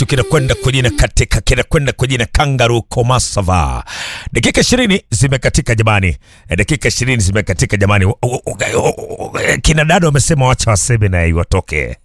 chetu kinakwenda kwa jina katika kinakwenda kwa jina Kangaroo Komasava. Dakika ishirini zimekatika jamani, Eh, dakika ishirini zimekatika jamani. O- o- o- o- o- Kina dada wamesema wacha waseme na iwatoke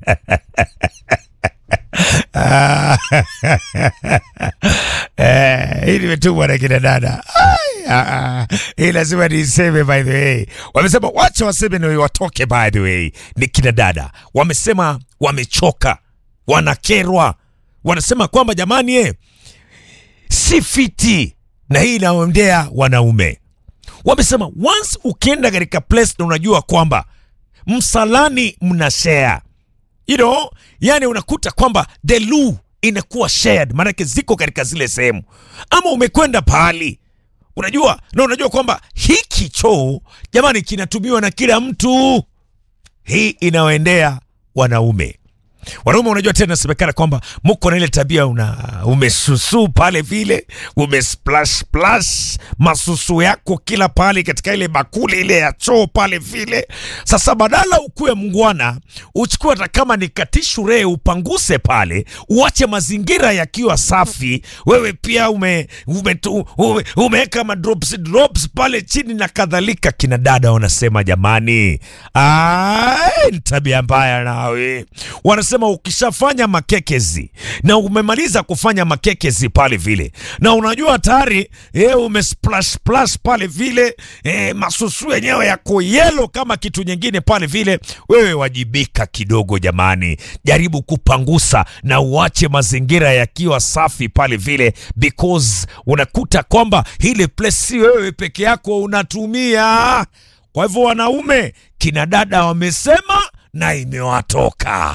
Eh, hii nimetumwa na kina dada. Ai, ah, ah. Hii lazima niseme by the way. Wamesema wacha waseme na watoke by the way. Ni kina dada. Wamesema wamechoka, wanakerwa. Wanasema kwamba jamani eh, si fiti na hii inaondea wanaume. Wamesema once ukienda katika place na unajua kwamba msalani mna share you know, yani unakuta kwamba the loo inakuwa shared, maanake ziko katika zile sehemu, ama umekwenda pahali unajua na unajua kwamba hiki choo jamani kinatumiwa na kila mtu. Hii inawaendea wanaume. Wanaume unajua tena inasemekana kwamba muko na ile tabia una umesusu pale vile umesplash splash masusu yako kila pale katika ile bakuli ile ya choo pale vile. Sasa badala ukuwe mngwana, uchukue hata kama ni katishu ree upanguse pale, uache mazingira yakiwa safi. Wewe pia ume ume ume, umeweka ma drops drops pale chini na kadhalika. Kina dada wanasema jamani, ai ni tabia mbaya nawe. Wanasema ukishafanya makekezi na umemaliza kufanya makekezi pale vile, na unajua tayari eh, umesplash splash pale vile eh, masusu yenyewe yako yelo kama kitu nyingine pale vile, wewe wajibika kidogo jamani, jaribu kupangusa na uache mazingira yakiwa safi pale vile, because unakuta kwamba ile place si wewe peke yako unatumia. Kwa hivyo wanaume, kina dada wamesema na imewatoka.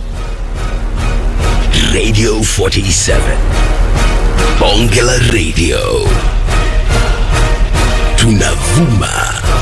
Radio 47. Bonge la Radio. Tunavuma